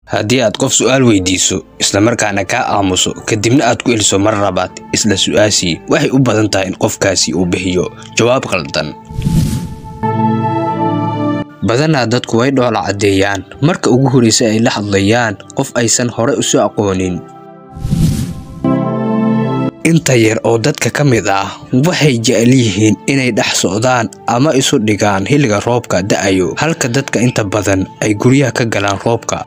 haddii aad qof su'aal weydiiso islamarkaana kaa aamuso kadibna aad ku eliso mar labaad isla su'aashii waxay u badan tahay in qofkaasi uu bixiyo jawaab qaldan badanaa dadku way dhoola caddeeyaan marka ugu horraysa ay la hadlayaan qof aysan horey usu aqoonin inta yar oo dadka ka mid ah waxay jecel yihiin inay dhex socdaan ama isu dhigaan xilliga roobka da'ayo halka dadka inta badan ay guryaha ka galaan roobka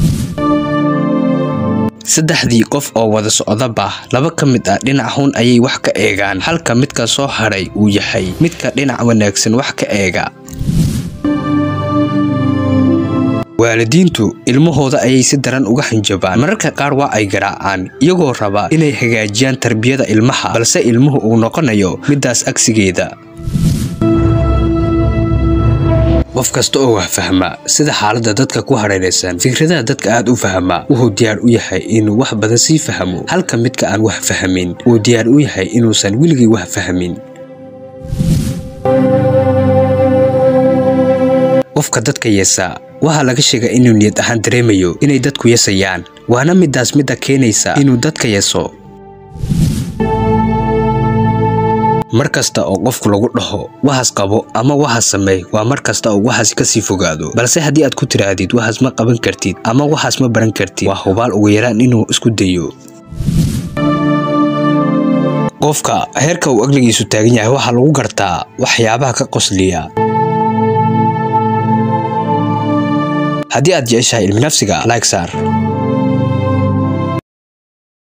saddexdii qof oo wada socdaba laba ka mid ah dhinac hun ayay wax ka eegaan halka midka soo hadhay uu yahay midka dhinac wanaagsan wax ka eega waalidiintu ilmahooda ayay si daran uga hanjabaan mararka qaar waa ay garaacaan iyagoo raba inay hagaajiyaan tarbiyada ilmaha balse ilmuhu uu noqonayo middaas agsigeeda qof kasta oo wax fahma sida xaaladda dadka ku hareeraysan fikradaha dadka aad u fahma wuxuu diyaar u yahay inuu wax badan sii fahmo halka midka aan wax fahmin uu diyaar u yahay inuusan weligii wax fahmin qofka dadka yeesa waxaa laga sheegaa inuu niyad ahaan dareemayo inay dadku yesayaan waana middaas midda keenaysa inuu dadka yeso mar kasta oo qofku lagu dhaho waxaas qabo ama waxaas sameey waa mar kasta oo waxaas ka sii fogaado balse haddii aad ku tidhaahdid waxaas ma qaban kartid ama waxaas ma baran kartid waa hubaal ugu yaraan inuu isku dayo qofka heerka uu aqligiisu taagan yahay waxaa lagu gartaa waxyaabaha ka qosliya haddii aad jeceshahay ilmi nafsiga like saar